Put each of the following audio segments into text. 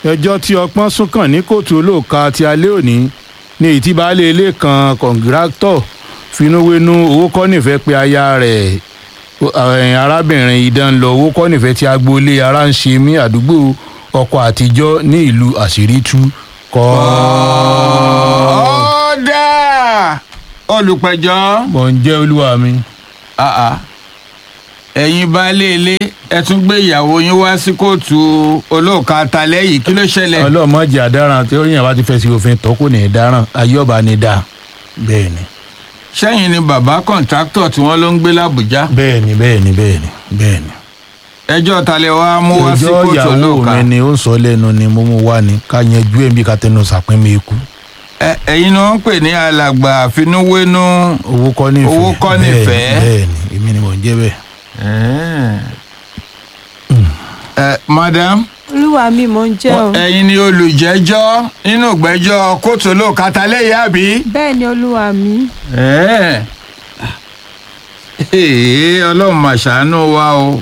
ẹjọ́ tí ọpọ́n sún kàn ní kóòtù olóòka ti alẹ́ òní ní ìtì baálé ilé kan kọ̀ǹgíráktọ̀ finúwénú owó kọ́ nífẹ̀ẹ́ pé aya rẹ̀ ẹ̀yìn arábìnrin idán lọ owó kọ́ nífẹ̀ẹ́ tí agboolé ara ń ṣe mí àdúgbò ọkọ̀ àtijọ́ ní ìlú àṣírí tú kọ́. ọ̀dà olùpẹ̀jọ́ mọ̀ ń jẹ́ olúwa mi. Ah, ah. ẹ̀yin baálé ilé ẹ tún gbé ìyàwó yín wá sí kóòtù olóòka talẹ́ yìí kí ló ṣẹlẹ̀. ọlọ́mọdé àdáràn tí ó yàn bá ti fẹ́ sí òfin tó kò ní í dáràn ayé ọba ni dáa bẹ́ẹ̀ ni sẹ́yìn ni bàbá kọ̀ǹtráktọ̀ tí wọ́n ló ń gbé làbújá bẹ́ẹ̀ ni bẹ́ẹ̀ ni bẹ́ẹ̀ ni bẹ́ẹ̀ ni. ẹjọ́ talẹ̀ wa mú wá sí ọjọ́ kóòtù ìyàwó olóòka. mi ni ó ń sọ lẹ́nu ni mo mú wá ni ká yanjú ẹ̀ bí ká tẹnu sàpín mi kú. Ẹ- ẹ̀yin ni wọ́n ń pè ní alàgbà àfinúwénú. owó kọ́ nífẹ̀ẹ́ Owó kọ́ Bẹ́ẹ̀ ni, nífẹ̀ẹ́. bẹ́ẹ̀ ni èmi ni mò ń jẹ́ bẹ́ẹ̀. ẹ madam olúwa mi mò ń jẹ́ o ẹ̀yin ni olùjẹ́jọ́ nínú ìgbẹ́jọ́ kóòtù olóòka talẹ́ yìí àbí. bẹ́ẹ̀ ni olúwa mi Ẹ́ẹ̀. Ee, ọlọ́run mà ṣàánú wa o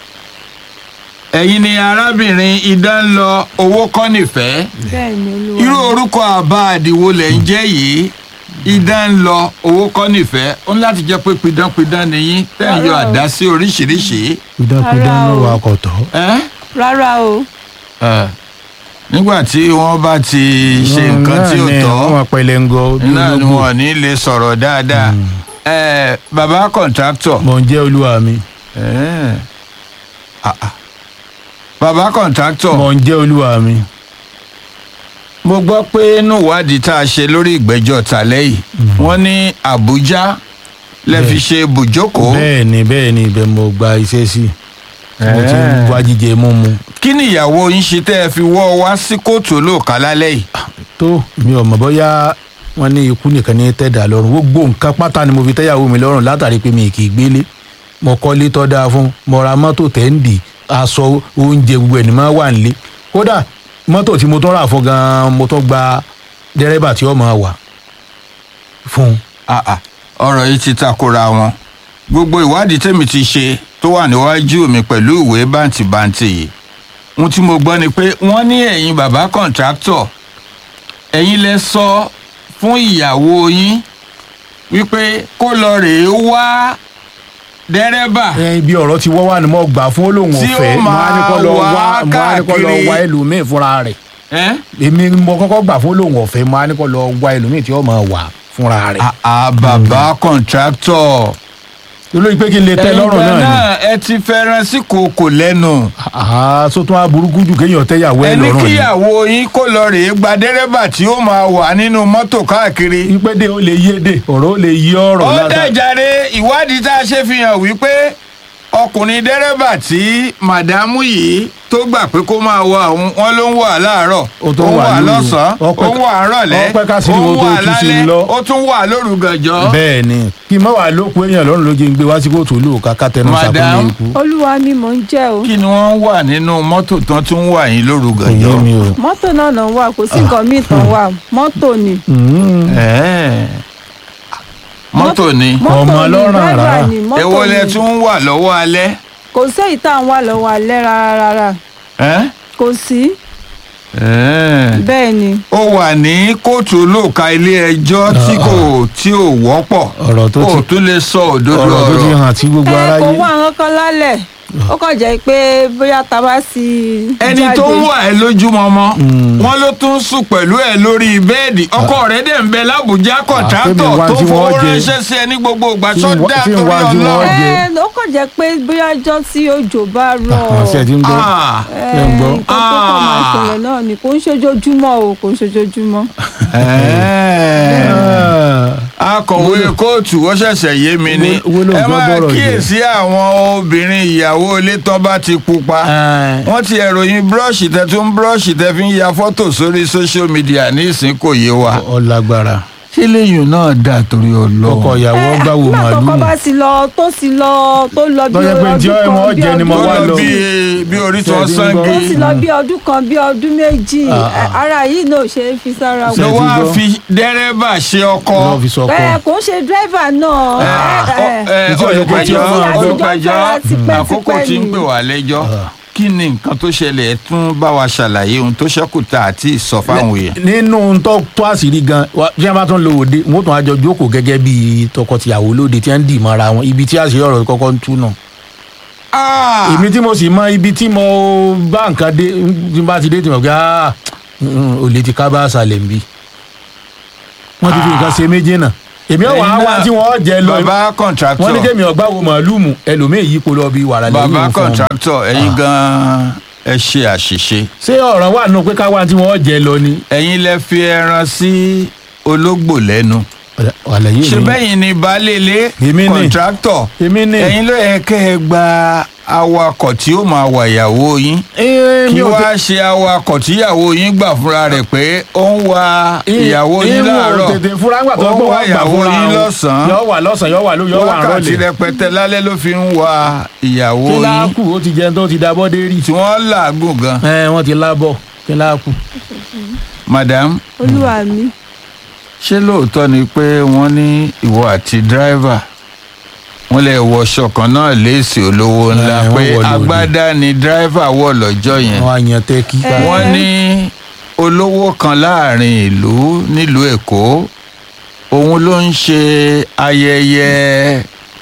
ẹ̀yin ni arábìnrin idán lọ owó kọ́ nífẹ̀ẹ́ bẹ́ẹ̀ ni olúwa irú mi. orúkọ àbá àdìwo lẹ̀ ń jẹ́ yìí idán lọ owó kọ́ nífẹ̀ẹ́ ó ní láti jẹ́ pé pidánpidán nìyí tẹ́ ń yọ Rárá o. àdá sí oríṣiríṣi. pidánpidán Rárá ló o. wà kọ̀tọ̀. Ẹ́? rárá o Ẹ̀. nígbà tí wọ́n bá ti ṣe nǹkan tí ò tọ́ wọ́n pẹlẹ́ ń gọ bí náà ni ológbò. wọn ò ní lè sọ̀rọ̀ dáadáa. Ẹ̀, bàbá kọ̀ǹtráktọ̀ mò ń jẹ́ olúwa mi. Ẹ́ẹ̀. Ah, ah. bàbá kọ̀ǹtráktọ̀ mò ń jẹ́ olúwa mi. mo gbọ́ pé inú ìwádìí tá a ṣe lórí ìgbẹ́jọ́ tàlẹ́ yìí wọ́n ní àbújá lẹ fi ṣe bùjókòó bẹ́ẹ̀ ni bẹ́ẹ̀ ni ibẹ̀ mo gba iṣẹ́ sí. mo ti ń wá jíjẹ mímu. kí ni ìyàwó yín ṣe tẹ́ ẹ fi wọ́ ọ wá sí kóòtù olóòka lálẹ́ yìí. tó mi ò mọ̀ bóyá wọ́n ní ikú nìkan ní tẹ̀dá lọ́rùn gbogbo nǹkan pátá ni mo fi tẹ́yàwó mi lọ́rùn látàrí pé mi kì í gbélé mo kọ́lé tọ́ dáa fún mo ra mọ́tò tẹ́ǹdì aṣọ oúnjẹ gbogbo ẹ̀ ní máa wà nílé kódà mọ́tò tí mo tún rà fún gan-an mo tún gba dẹ́rẹ́bà tí ó máa wà fún un. Ah, ah. ọ̀rọ̀ yìí ti takora wọn gbogbo ìwádìí tèmi ti ṣe tó wà níwájú mi pẹ̀lú ìwé bàǹtìbàǹtì yìí ohun tí mo gbọ́ ni pé wọ́n ní ẹ̀yin bàbá kọ̀ǹtráktọ̀ ẹ̀yin lẹ sọ fún ìyàwó yín wípé kó lọ rèé wá dẹ́rẹ́bà ẹ ibi ọ̀rọ̀ ti wọ́ wá ni mo gbà fún olóhùn Tí ó ọ̀fẹ́ mo á ní kó lọ máa wá wá mo á ní kó lọ káàkiri. wá ẹlòmíì fúnra rẹ̀ ẹ́ èmi mo kọ́kọ́ gbà fún olóhùn ọ̀fẹ́ mo á ní kó lọ wá ẹlòmíì tí ó máa wà fúnra rẹ̀. àà bàbá kọ̀ǹtráktọ̀ olórí pé kí n lè tẹ́ lọ́rùn ẹ̀yin náà ni. náà ẹ ti fẹ́ràn sí kòkò lẹ́nu. àá sótún aburúkú jù kéèyàn tẹ́yàwó ẹ ẹni lọ́rùn ni. kíyàwó yín kó lọ rèé gba dẹ́rẹ́bà tí ó máa wà nínú mọ́tò káàkiri. ìpèdè ó lè yé dè ọ̀rọ̀ ó lè yí ọ̀rọ̀ ó látà. dẹ̀jáde ìwádìí tá a ṣe fi hàn wípé ọkùnrin dẹ́rẹ́bà tí màdámù yìí tó gbà pé kó máa wà òun wọn ló ń wà láàárọ̀ Ó tún wà lóru. lọ́sàn-án ó Ọpẹ́- ń wà rọ̀lẹ́ ọpẹ́ ká sí ó ni ń mo tó wà tú sí i lálẹ́ lọ. ó tún wà lóru gànjọ́. bẹ́ẹ̀ ni kí n má wàá lóko èèyàn lọ́rùn ló jẹ́ ń gbé wá sí kóòtù olóòka ká tẹnu Madam. sàkóso ikú. olúwa mi mò ń jẹ́ o kí ni wọ́n wà nínú mọ́tò tán tún wà yín lóru kò yé gànjọ́. mi o. mọ́tò náà náà wà kò sí nǹkan míì tán wà mọ́tò ni Mm. Ẹ̀ẹ́. mọ́tò ni mọ́tò Ọmọ ni ọlọ́ràn driver rárá. ni mọ́tò èwo lẹ ni tún wà lọ́wọ́ alẹ́. kò sí èyí tá à ń wà lọ́wọ́ alẹ́ rárá rárá Ẹ́? kò sí Ẹ́ẹ̀. bẹ́ẹ̀ ni ó wà ní kóòtù olóòka ilé ẹjọ́ tí kò tí ò wọ́pọ̀ Ọ̀rọ̀ tó ó ti- tún lè sọ òdodo ọ̀rọ̀ tó ti ọ̀rọ̀ hàn tí gbogbo ẹ kò aráyé. wá àwọn kan lálẹ́ ó kàn jẹ́ pé bóyá tá a bá sí ẹni tó ń wà ẹ lójúmọmọ wọn ló tún sùn pẹ̀lú ẹ lórí bẹ́ẹ̀dì ọkọ rẹ̀ dẹ̀ ń bẹ lábùjá tẹ́mi kọ̀ǹtrátọ̀ wá tó tí fowó wọ́n jẹ. ránṣẹ́ sí ẹ ní gbogbo ìgbà Tí tó ń wá- dá tí ń torí wá tí wọ́n ọlọ́run. jẹ. ẹ ó kàn jẹ́ pé bóyá ọjọ́ tí òjò bá rọ̀ àṣẹ ti ń gbọ́. Ah, Ṣé ń gbọ́? nǹkan tó kàn máa Ah. ṣẹlẹ̀ náà ni kò ń ṣojoojúmọ́ o kò ń ṣojoojúmọ́. ẹ̀ẹ́. akọ̀wé kóòtù ó ṣẹ̀ṣẹ̀ yé mi ní Wo- wo ló ń ẹ gbọ́ máa bọ́rọ̀ jẹ? kíyèsí àwọn obìnrin ìyàwó ilé tó bá ti pupa wọ́n ti ẹ̀ròyìn búrọ́ọ̀ṣì tẹ tún búrọ́ọ̀ṣì tẹ fi ń ya fọ́tò sórí social media ní ìsín kò yé wa. ọlágbára ṣé lẹ́yìn náà dà torí ọlọ́run. ọkọ ìyàwó Ẹ, gbàwò nígbà tó kọ́ màlúù bá sì lọ tó sì lọ tó lọ bí Tó jẹ́ pé ọdún tí kan wọ́n bí jẹ ni mo tó wá lọ lọ. bí bí orí tí Ṣé wọ́n ẹ ti ń sange. gbọ́? tó sì lọ bí ọdún kan bí ọdún méjì Ah, ah. ẹ, ara yìí náà ò ṣe é fi sára Ṣé ló ẹ ti wọn. wá gbọ́? fi dẹ́rẹ́bà ṣe ọkọ. lọ́ọ́ fi sọkọ. ẹ kò ń ṣe dírẹ́fà náà ẹ, ẹ, Ìjọ yẹ kó tí olùpẹ̀jọ́ wọ́n máa gbọ́. olùpẹ̀jọ́ Àtijọ́ fẹ́ra tipẹ́ àkókò tipẹ́ tí ń ni. pè wá lẹ́jọ́ Ah. kí ni nǹkan tó ṣẹlẹ̀ ẹ tún bá wa ṣàlàyé ohun tó ṣẹ́kù tá àti ìsọ fáwọn èèyàn. nínú tó tó àṣírí gan wa- tí wọn bá tún lo òde wọn ó tún àjọ jókòó gẹ́gẹ́ bí tọkọtìyàwó lóde tí wọn ń dì mọ́ra wọn ibi tí àṣírí ọ̀rọ̀ kọ́kọ́ ń tú náà. Ah! èmi tí mo sì mọ ibi tí mo bá nǹkan dé tí n bá ti dé tí mo gbé ah mm, olè ti ká bá àṣàlẹ̀ ń bí. wọ́n ti fi nǹkan ṣe méjì náà èmi ò wá Ẹ̀yin wá náà, tí wọ́n jẹ lọ bàbá kọ̀ǹtráktọ̀ wọ́n ní kémi ọgbà wo màálùmù ẹlòmíì yípo lọ bí wàrà lẹ́yìn bàbá òun fún ọmọ. kọ̀ǹtráktọ̀ ẹ̀yin gan-an ẹ ṣe àṣìṣe. ṣé ọ̀rọ̀ wà nù pé ká wá tí wọ́n jẹ lọ ni. ẹ̀yin lẹ fi ẹran sí ológbò lẹ́nu. àlàyé ṣe mi bẹ́yìn ni baálé ilé Èmi ni. kọ̀ǹtráktọ̀ èmi ní. ẹ̀yin ló yẹ kẹ́ ẹ gba awakọ̀ tí ó máa wà ìyàwó yín Ee, kí mi ò wá tẹ- ṣe awakọ̀ tíyàwó yín gbà fúnra rẹ̀ pé ó ń wa Ì- ìyàwó yín ìwọ láàárọ̀ tètè fúra ńgbà tó ó ń gbọ́ wá wá gbà ìyàwó fúra yín o. lọ́sàn-án yọ wà lọ́sàn-án yọ wà ló yọ wà wákàtí rọlẹ̀. rẹpẹtẹ lálẹ́ ló fi ń wa ìyàwó kí yín láàkù ó ti jẹun tó ti dabọ́ dé rí. tí wọ́n làágùn gan. ẹ wọ́n ti lábọ̀ kí láàkù. madam olúwa mi ṣé lóòótọ́ ni pé wọ́n ní ìwọ àti dírẹ́fà wọ́n lè wọṣọ kan náà léèsì olówó ńlá Eh, wọ́n pé wọ̀ lóde. agbádá ni dírẹ́fà wọ̀ lọ́jọ́ yẹn wọ́n á yan tẹ́kí. Eh. wọ́n ní olówó kan láàrin ìlú nílùú èkó òun ló ń ṣe ayẹyẹ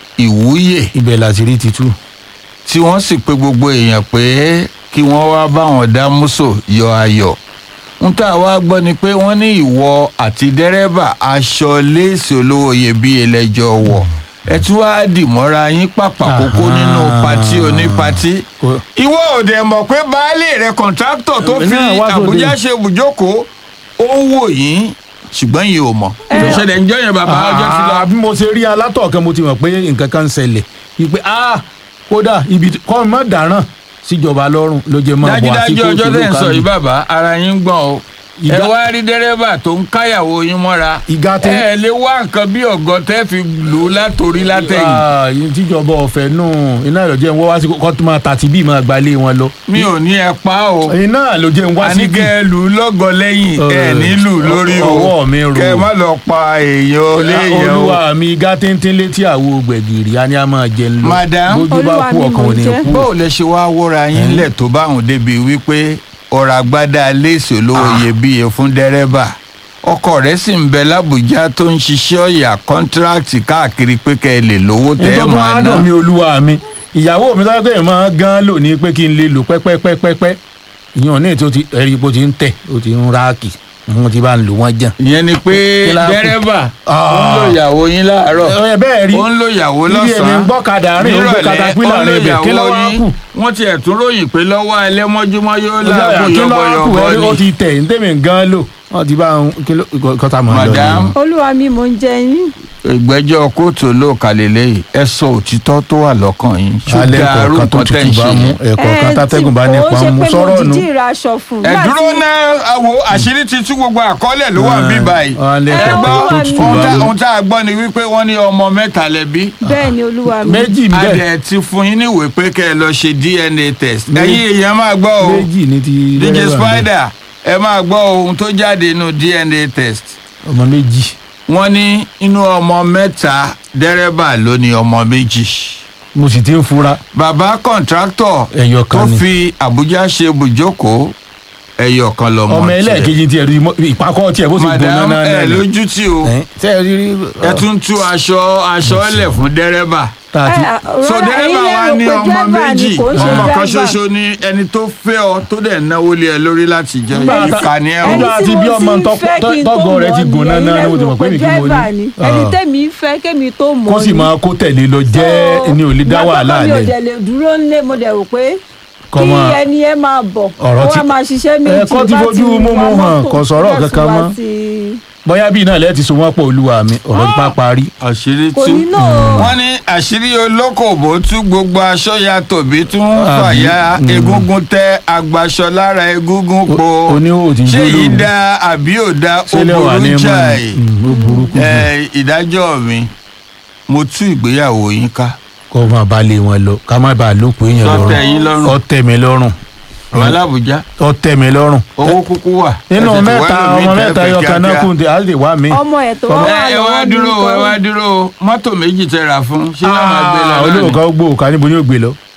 ìwúyè ibẹ̀ làṣírí ti tú. tí wọ́n sì pe gbogbo èèyàn pé kí wọ́n wá báwọn dá músò yọ ayọ̀ ń tà wá gbọ́ ni pé wọ́n ní ìwọ àti dẹ́rẹ́bà aṣọ léèsì olówó iyebíye lẹ́jọ́ wọ̀ ẹ tún wá dì mọ́ra yín pàpà kókó nínú Aha. patí onípatí Kò- ìwọ ò dẹ̀ mọ̀ pé baálé rẹ̀ kọ̀ǹtráktọ̀ tó Èmi fi náà wá sóde. àbújá ṣe ibùjókòó ó ń wò yín ṣùgbọ́n yìí ò mọ̀. ìṣẹ̀lẹ̀ ń jọyìn bàbá ọjọ́ ti lọ. Ah, bí mo ṣe rí alátọ̀ọ̀kan mo ti mọ̀ pé nǹkan kan ń ṣẹlẹ̀ wípé ah kódà ibi tí- kọ́ mọ́ dáràn síjọba lọ́rùn ló jẹ́ mọ́ bọ̀ àti dájúdájú ọjọ́ tẹ̀ ń sọ lókàlù. yìí bàbá ara yín ń gbọ̀n o ẹ Ìgbà- wá rí dẹ́rẹ́bà tó ń káyàwó yín mọ́ra Ìgá tẹ- ẹ lè wá nǹkan bí ọ̀gọ́ tẹ́ fi lù ú látòrí látẹ̀yìn Ah, yìí tíjọba ọ̀fẹ́ nù iná ìrọ̀jẹ́ ń wọ́ wá sí kọ́ tó máa tàtí bí máa gbalé wọn lọ. mi ò ní ẹ pa o iná ló jẹ́ ń wá sí bí. àníkẹ́ ẹ lù ú lọ́gọ lẹ́yìn ẹ Eh, nílù lórí o ọwọ́ mi rò. kẹ́ ẹ má lọ pa èèyàn léèyàn o. olúwa mi igá téńté létí àwo gbẹ̀gìrì a ní a máa jẹ ń lọ. Madam. bójú bá Olúwa kú mi ọkàn mò ò ní ń jẹ́. kú. bó o lè ṣe wá wóra yín lẹ̀ tó báwọn débi wípé ọ̀rọ̀ àgbádá léèsì olówó iyebíye fún dẹ́rẹ́bà ọkọ rẹ̀ sì ń bẹ lábùjá tó ń ṣiṣẹ́ ọ̀yà kọ́ńtíráàtì káàkiri pé kẹ́ ẹ lè lówó tẹ́ ẹ nítorí máa wọn á ná. dùn mí olúwa mi ìyàwó mi sọ pé èèmọ̀ gan lò ní pé kí n lè lò pẹ́pẹ́pẹ́pẹ́ ìyẹn ní ètò ẹ̀rí bó ti ń tẹ̀ ó ti ń ráàkì wọn ti bá ń lò wọ́n jàn. ìyẹn ni pé Kí la kù? dẹ́rẹ́bà Ah. ó ń lo ìyàwó yín láàárọ̀ ẹ bẹ́ẹ̀ rí ó ń lo ìyàwó Ibi èmi ń lọ́sàn-án gbọ́kadà rìn, ó ń gbé katapila rìn ibẹ̀, kí ló wá kù? wọ́n ti ẹ̀tún ròyìn pé lọ́wọ́ ẹlẹ́mọ́júmọ́ yóò kí láàbù ló wá kù yọ̀bọ̀yọ̀bọ̀ ẹni ó ni. ti tẹ̀ ní tèmi gan lò wọ́n ti bá ń kí ló kọ́ta mọ́ ọ lọ. Madam. olúwa mi mò ń jẹ yín ìgbẹ́jọ́ kóòtù olóòkà lélẹ́yìí ẹ sọ òtítọ́ tó wà lọ́kàn yín alẹ́ ṣùgbọ́n arúgbó kọ̀ọ̀kan tó tẹ̀ ń tutù bá ṣe mú yẹn. ẹ̀kọ́ kan tátẹ́gùn bá nípa mú sọ̀rọ̀ ó nù. ṣe pé mo dìdí ra aṣọ fún ẹ dúró náà àwo àṣírí ti tú gbogbo àkọọ́lẹ̀ ló wà ń bí báyìí. alẹ́ Ẹ kọ̀ọ̀kan wá tó wà tutù ohun bá tá- mú. ohun tá a gbọ́ ni wípé wọ́n ní ọmọ mẹ́ta lẹ́bí. bẹ́ẹ̀ ni olúwa mi méjì ń bẹ adẹ̀ ti fún yín níwèé pé kẹ́ ẹ lọ ṣe dna test. Méjì. ẹ̀yin èèyàn máa gbọ́ o méjì ní ti dj dẹ́rẹ́bà ń bẹ. spider ẹ máa gbọ́ ohun tó jáde nínú dna test. ọmọ méjì wọ́n ní inú ọmọ mẹ́ta dẹ́rẹ́bà ló ní ọmọ méjì. mo sì ti ń fura bàbá kọ̀ǹtráktọ̀ ẹyọ tó kan ni fi àbújá ṣe bùjókòó ẹyọ kan lọmọ ọmọ tiẹ̀. ẹlẹ́ẹ̀kejì tiẹ̀ rí mọ́- ìpàkọ́ tiẹ̀ bó sì gbóná madam náà ẹ náà lójú tí o tẹ́ ẹ rí rí ẹ tún tú aṣọ aṣọ lẹ̀ fún dẹ́rẹ́bà. tá a ti Ẹ, so rárá, dẹ́rẹ́bà ẹ̀yin wa lérò ní pé ọmọ driver méjì ni kò ń ṣe ọmọ kan driver. ṣoṣo ni ẹni tó fẹ́ ọ tó dẹ̀ náwó lé ẹ lórí láti jẹ Nígbà tá- ìkànnì ẹ ẹni o. Nígbà tí tí bí mo ọmọ ti ń tọ́- fẹ́ tọ́- kí n tó tọ́gọ̀ rẹ̀ ti mọ̀ gùn ni, náà ẹ̀yin náà, mo ti lérò mọ̀ pé pé mi kí mo ní. driver ni. ẹni Ah. tẹ́mi fẹ́ kémi tó mọ̀ kó sì ni. máa kó tẹ̀lé lọ jẹ́ ẹni ò lè dá wàhálà mi ò lẹ̀ dẹ̀ lè dúró nílé mo dẹ̀ rò pé Kọ́ kí máa- ẹni ẹ máa bọ̀ Ọ̀rọ̀ ó tí- wá máa ṣiṣẹ́ méjì Ẹ̀kọ́ ti bá fojú wa múmú hàn, mọ́tò, kò sọ̀rọ̀ bẹ́ẹ̀ kankan sì wá mọ́. sí- bóyá bíi náà lẹ́ẹ̀ ti so wọ́n pọ̀ olúwa mi ọ̀rọ̀ ti bá parí àṣírí kò tú. ní náà wọ́n ní àṣírí olókòbó tú gbogbo aṣọ ya tòbí tún Àbí? fàyà Mm. egungun tẹ agbaṣọ lára egungun po O- oníhòòhò tí ń ṣé jó yìí lóru. da àbí ò da ó sílẹ̀ wà ní burú mọ́ jáì ó burúkú jù ẹ ìdájọ́ mi mo tú ìgbéyàwó yín ká kó máa bá lé wọn lọ ká má bàa lóko èèyàn Tó tẹ́ yín lọ́rùn lọ́rùn. ó tẹ́ mi lọ́rùn ọmọ alábùjá ó tẹ́ mi lọ́rùn owó kúkú wà. nínú Ẹ tètè wá mẹ́ta lómi ọmọ tẹ́ mẹ́ta fẹ́ ẹyọ kan náà kíákíá. kù tí a lè wá mi. ọmọ ẹ̀ tó wá ẹ wà ẹ wá lọ́wọ́ mi dúró ẹ kan. wá dúró mọ́tò méjì tẹ rà fún ṣé yóò máa gbé lọ lónìí. olóòkà gbó òkà níbo ni ó gbé lọ.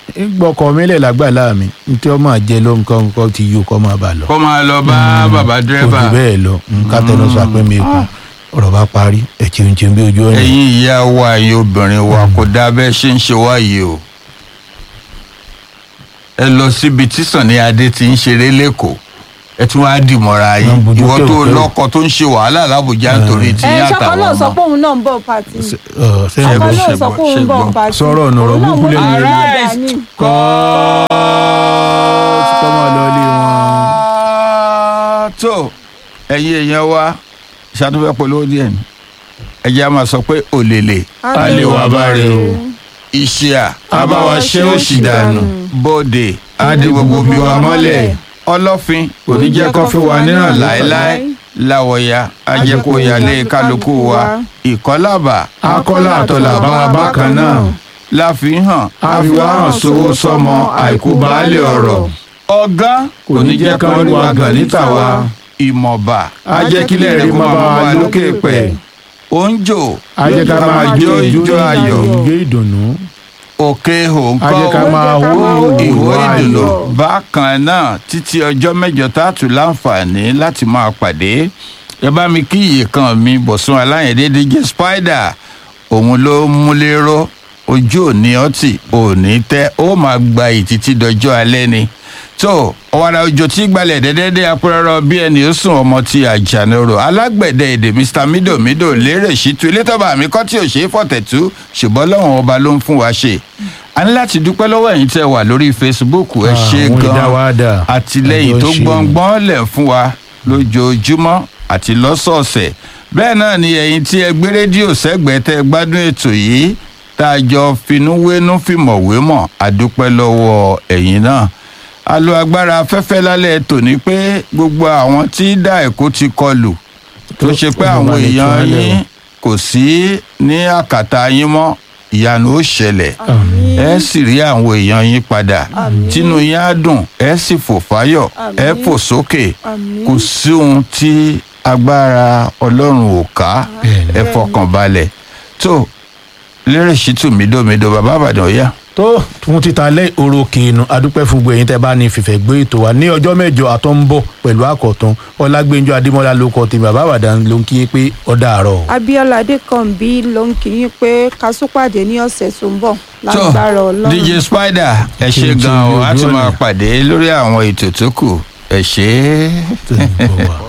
gbọ́kọ̀ mi lẹ̀ lágbàlá mi ntí ọmọ àjẹ ló nǹkan nǹkan ti yó kọ́ máa bà lọ. kó máa lọ bá bàbá kò dírẹ́bà jù bẹ́ẹ̀ lọ nǹkan tẹnu sọ pé mi kù ọ̀rọ̀ bá parí ẹ̀ tí ń tí ń bí ojú ọ̀nà. ẹ̀yin ìyá wa ẹ̀yin obìnrin wa kò dáa bẹ́ẹ̀ ṣe ń ṣe wá yìí o ẹ lọ síbi tí Sànní Adé ti ń ṣeré lẹ́kọ̀ọ́ ẹ tún wá dì mọ́ra yín Wọ́n bójú ìwọ tó kẹ̀rù kẹ̀rù. lọ́kọ tó ń ṣe wàhálà lábùjá nítorí tí ẹ yín ṣọkọ àtàwọn náà sọ ọmọ. pé òun náà ń bọ̀ pàtì Ọ̀, sẹ́yìn ọkọ bó náà ṣe sọ gbọ́, pé òun ṣe ń bọ̀ gbọ́. pàtì Sọ̀rọ̀ ọ̀nà ọ̀rọ̀ Òun náà burúkú mú lẹ́nu ọ̀rẹ́ rẹ̀. dání. kọ́ máa lọ ilé wọn. tó ẹ̀yin èèyàn wa ṣàtúnfẹ́ polówó díẹ̀ ni ẹ jẹ́ á máa sọ pé òlèlè a lè wà bá rẹ o. iṣẹ́ à a bá wa ṣe òṣì dànù. bóde a di gbogbo bí wa mọ́lẹ̀. ọlọ́fin kò ní jẹ́ kó fi wà níràn láéláé láwọ̀ya ajẹ́kọ̀ọ́yàlé kálukú wa ìkọ́làbà akọ́lá àtọ̀là bá wa bákan náà. láfihàn àfiwáhàn sówó sọmọ àìkú baálé ọ̀rọ̀. ọ̀gá kò ní jẹ́ kán rí wa gàn níta wa. ìmọ̀ba a jẹ́ kílẹ̀ rẹ̀ kó máa bá wa lókè pẹ̀. oúnjò a jẹ́ ká máa jó ìjó ayọ̀. ìjó ìdùnnú. òkè òǹkọ́ a jẹ́ ká máa hó ìwé ìwò ìdùnnú ayọ̀. bákan náà títí ọjọ́ mẹ́jọ tá a tún láǹfààní láti máa pàdé ẹ bá mi kí iye kan mi bọ̀sùn aláyẹ̀dé DJ Spider òun ló múlẹ́rọ́ ojú òní ọtí òní tẹ́ ó máa gba ìtítí dọjọ́ alẹ́ ni tó ọ̀wàrà òjò tí gbalẹ̀ dẹ́dẹ́dẹ́ apẹ́rẹ́rọ́ bí ẹni ó sùn ọmọ ti àjànàrò alágbẹ̀dẹ èdè Mr Mido Mido lérè ṣìtú elétọ́ba mi kọ́ tí ò ṣe é fọ̀tẹ̀tú ṣùgbọ́n lọ́wọ́n ọba ló ń fún wa ṣe a ní láti dúpẹ́ lọ́wọ́ ẹ̀yin tẹ́ wà lórí Facebook ẹ Ah, ṣe àwọn ìdá wa dà. gan àtìlẹ́yìn tó Àjọ ṣe. gbọ̀ngbọ́n lẹ̀ fún wa lójoojúmọ́ àti lọ́sọ̀ọ̀sẹ̀ bẹ́ẹ̀ náà ni ẹ̀yin tí ẹ gbé rédíò sẹ́gbẹ̀ẹ́ tẹ́ gbádùn ètò yìí tá a jọ finúwénú fìmọ̀wémọ̀ àdúpẹ́ lọ́wọ́ ẹ̀yin náà a lo agbára afẹ́fẹ́ lálẹ́ tòní pé gbogbo àwọn tí dá èkó ti kọlù tó ṣe pé àwọn Olùwàlẹ̀ tí èèyàn wọ́n lẹ̀ yín wọ́n. kò sí ní àkàtà yín mọ́ ìyanu ó ṣẹlẹ̀ ẹ sì rí àwọn èèyàn yín padà Àmín. tínú yín á dùn ẹ sì fò fáyọ̀ ẹ Àmín. fò sókè Àmín. kò sí ohun tí agbára ọlọ́run ò ká Bẹ́ẹ̀ni. ẹ fọkàn balẹ̀ tó lérè ṣìtù mídòmídò bàbá àbàdàn ọ̀yá tó fún títa lẹ́ òròkè inú adúpẹ́ fún gbogbo ẹ̀yin tẹ́ bá ní fìfẹ́ gbé ètò wa ní ọjọ́ mẹ́jọ àtọ́ ń bọ̀ pẹ̀lú àkọ́tún ọlágbẹ́njọ́ adémọ́lá ló kọ́ tèmi bàbá àbàdàn ló ń kí yín pé ọ̀dà àárọ̀. Abíọ́lá Adékànbí ló ń kí yín pé ká tún pàdé ní ọ̀sẹ̀ tó ń bọ̀ tó lágbára Ọlọ́run. DJ Spider ẹ ṣe Kí n tí gan o ojú a tún ọ̀nà. máa pàdé lórí àwọn ètò tó kù ẹ ṣe é. tó ń bọ̀ wá.